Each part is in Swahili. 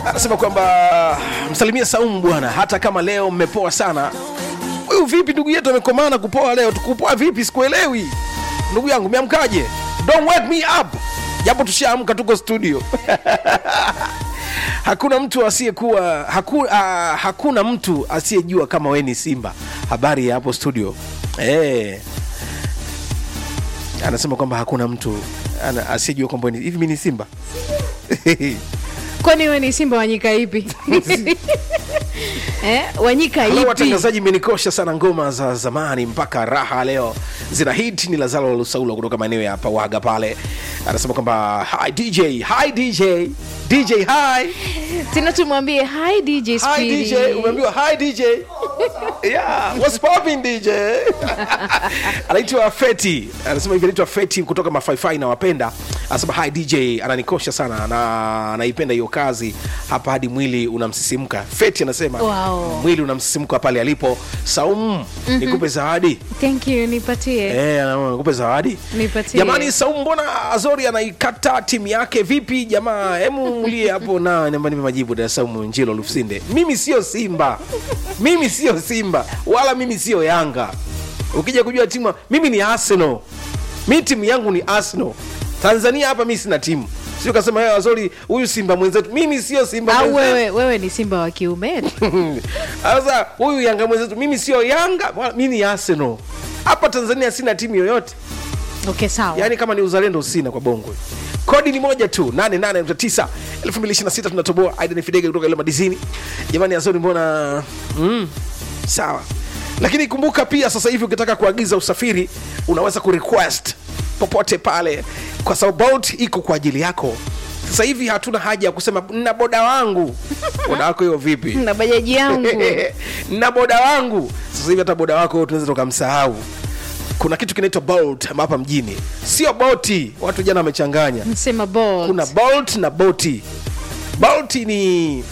anasema kwamba msalimie Saumu bwana, hata kama leo mmepoa sana. Huyu vipi ndugu yetu amekomana kupoa leo? Tukupoa vipi? Sikuelewi ndugu yangu, meamkaje? Don't wake me up, japo tushaamka, tuko studio hakuna mtu asiyekuwa haku, uh, hakuna mtu asiyejua kama we ni Simba. Habari ya hapo studio eh. Anasema kwamba hakuna mtu ana- asiyejua kwamba we ni- hivi mi ni Simba kwani we ni simba wanyika ipi eh, wanyika Halo ipi watangazaji, mmenikosha sana. Ngoma za zamani mpaka raha leo zina hit. Ni Lazaro Lusaula kutoka maeneo ya Pawaga pale, anasema kwamba hi DJ, hi DJ, DJ hi, tena tumwambie hi dj hi Speedy. DJ, umeambiwa hi DJ. Yeah, what's popping DJ? anaitwa Feti, anasema hivi, anaitwa Feti kutoka Mafaifai na wapenda, anasema hi DJ, ananikosha sana na anaipenda hiyo kazi hapa hadi mwili unamsisimka. Feti anasema Wow. mwili unamsisimka pale alipo. Saumu, nikupe zawadi thank you nipatie Eh, anaona, nikupe zawadi Nipatie. jamani. Saumu, mbona Azori anaikata timu yake vipi jamaa? Hemu mulie hapo na namba nipe majibu. Da Saumu Njilo Lufsinde, mimi sio Simba, mimi sio Simba wala mimi sio Yanga. Ukija kujua timu, mimi ni Arsenal, mi timu yangu ni Arsenal. Tanzania hapa mi sina timu, sio kasema "Eh, Azori huyu Simba mwenzetu. Mimi sio Simba au mwenzetu. wewe, wewe ni simba wa kiume Sasa huyu Yanga mwenzetu, mimi sio Yanga wala mimi ni Arsenal. Hapa Tanzania sina timu yoyote, okay sawa yaani kama ni uzalendo sina kwa bongo. Kodi ni moja tu 88.9 2026 tunatoboa. Aidan Fidege kutoka ile madizini. Jamani, Azori mbona mm, sawa. Lakini kumbuka pia sasa hivi ukitaka kuagiza usafiri unaweza kurequest popote pale, kwa sababu Bolt iko kwa ajili yako. Sasa hivi hatuna haja ya kusema na boda wangu. Boda wako hiyo vipi? na bajaji yangu na boda wangu sasa hivi hata boda wako tunaweza tukamsahau kuna kitu kinaitwa bolt hapa mjini sio boti watu jana wamechanganya msema bolt. kuna bolt na boti bolt ni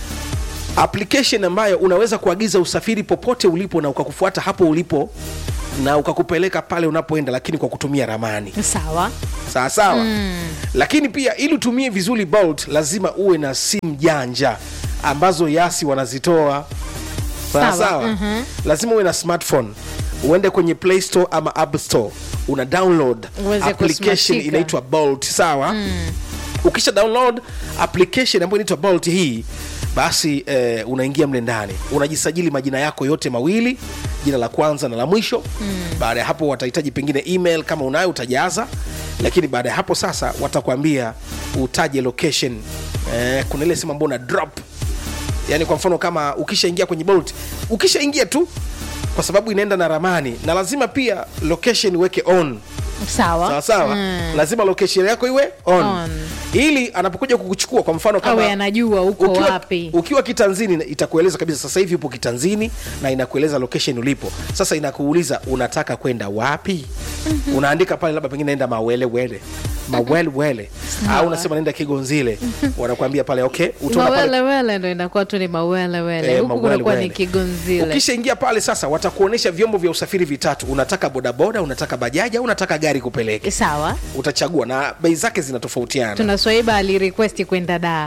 application ambayo unaweza kuagiza usafiri popote ulipo na ukakufuata hapo ulipo na ukakupeleka pale unapoenda lakini kwa kutumia ramani sawa sawa sawa lakini pia ili utumie vizuri bolt lazima uwe na simu janja ambazo yasi wanazitoa sawa Sawa, sawa lazima uwe na smartphone uende kwenye play store ama app store una download Uweze application kusmashika. inaitwa bolt sawa ukisha download application ambayo inaitwa bolt hii basi eh, unaingia mle ndani unajisajili majina yako yote mawili jina la kwanza na la mwisho baada ya hapo watahitaji pengine email kama unayo utajaza lakini baada ya hapo sasa watakwambia utaje location eh, kuna ile sehemu ambao una drop yani kwa mfano kama ukishaingia kwenye bolt ukishaingia tu kwa sababu inaenda na ramani na lazima pia location uweke on sawa sawa sawa Mm. lazima location yako iwe on, On. ili anapokuja kukuchukua kwa mfano kama awe anajua uko ukiwa, wapi ukiwa kitanzini itakueleza kabisa sasa hivi upo kitanzini na inakueleza location ulipo sasa inakuuliza unataka kwenda wapi unaandika pale labda pengine naenda mawelewele mawelewele au unasema naenda kigonzile wanakuambia pale okay utaona pale mawelewele ndo inakuwa tu ni mawelewele Eh, huku kunakuwa ni mawelewele. kigonzile ukishaingia pale sasa watakuonyesha vyombo vya usafiri vitatu unataka bodaboda unataka bajaji au unataka gari kupeleke sawa utachagua na bei zake zinatofautiana tuna swaiba alirequesti kwenda daa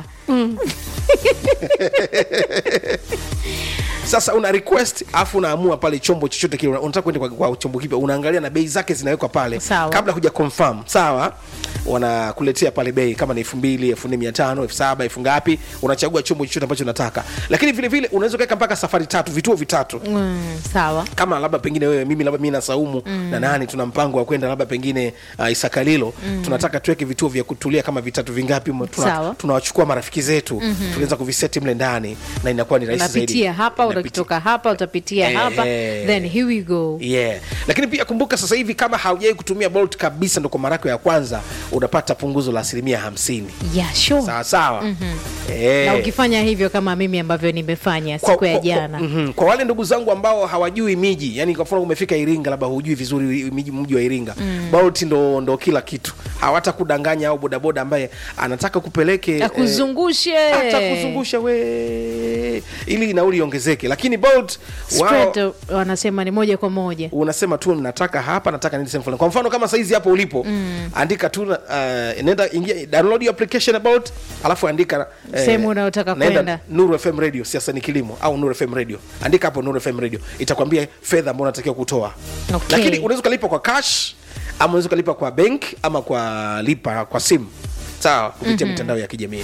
sasa una request afu unaamua pale chombo chochote kile una- unataka kwenda kwa, kwa chombo kipya unaangalia na bei zake zinawekwa pale Sawa. kabla huja confirm sawa wanakuletea pale bei kama ni elfu mbili elfu nne mia tano elfu saba elfu ngapi unachagua chombo chochote ambacho unataka lakini vile vile unaweza ukaweka mpaka safari tatu vituo vitatu mm, sawa kama labda pengine wewe mimi labda mimi na Saumu na nani tuna mpango wa kwenda labda pengine uh, Isakalilo tunataka tuweke vituo vya kutulia kama vitatu vingapi mo- tuna- Sawa. tunawachukua marafiki zetu tunaweza kuviseti mle ndani na inakuwa ni rahisi zaidi unapitia hapa Unapitia- utakitoka hapa utapitia Eh, hapa eh. then here we go yeah lakini pia kumbuka sasa hivi kama haujawai kutumia bolt kabisa ndo kwa mara yako ya kwanza unapata punguzo la asilimia hamsini yeah, sure. sawa sawa Eh. na ukifanya hivyo kama mimi ambavyo nimefanya Kwa- siku ya kwa- jana kwa, mhm. kwa wale ndugu zangu ambao hawajui miji yani kwa mfano umefika iringa labda hujui vizuri miji mji wa iringa bolt ndo, ndo kila kitu hawatakudanganya au bodaboda ambaye anataka kupeleke eh, akuzungushe atakuzungusha we ili nauli iongezeke lakini bolt wao Spread, wanasema ni moja kwa moja unasema tu nataka hapa nataka nini sehemu fulani kwa mfano kama saizi hapo ulipo mm. andika tu uh, nenda ingia download your application about alafu andika eh, Sehemu unayotaka naenda kwenda. Nuru FM radio siasa ni kilimo au Nuru FM radio andika hapo Nuru FM radio itakwambia fedha ambayo unatakiwa kutoa Okay. lakini unaweza ukalipa kwa cash ama unaweza ukalipa kwa bank ama kwa lipa kwa simu sawa kupitia mm-hmm. mitandao ya kijamii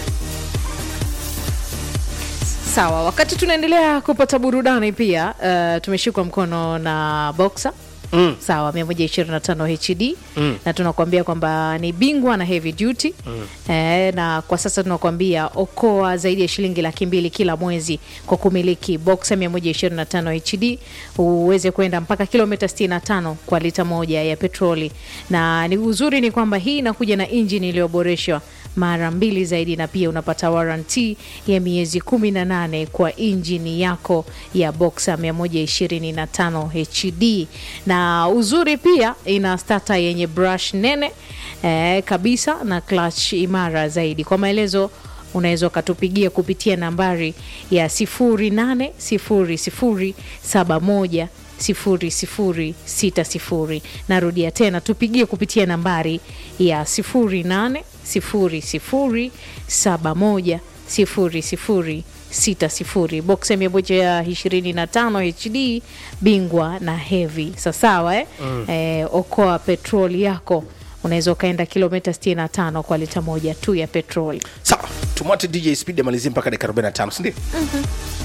sawa wakati tunaendelea kupata burudani pia uh, tumeshikwa mkono na boxer Mm. sawa 125 hd mm. na tunakuambia kwamba ni bingwa na heavy duty mm. eh, na kwa sasa tunakuambia okoa zaidi ya shilingi laki mbili kila mwezi kwa kumiliki boxer 125 hd uweze kwenda mpaka kilomita 65 kwa lita moja ya petroli na ni uzuri ni kwamba hii inakuja na injini iliyoboreshwa mara mbili zaidi na pia unapata waranti ya miezi 18 kwa injini yako ya boxer 125 hd na uzuri pia ina stata yenye brush nene eh, kabisa na clutch imara zaidi kwa maelezo unaweza ukatupigia kupitia nambari ya 080071 0060 narudia tena tupigie kupitia nambari ya 080071 0060 box ya 125 hd bingwa na hevi sasawa eh? Mm. Eh, okoa petroli yako unaweza ukaenda kilomita 65 kwa lita moja tu ya petroli sawa tumwate dj speed amalizie mpaka dakika 45 sindio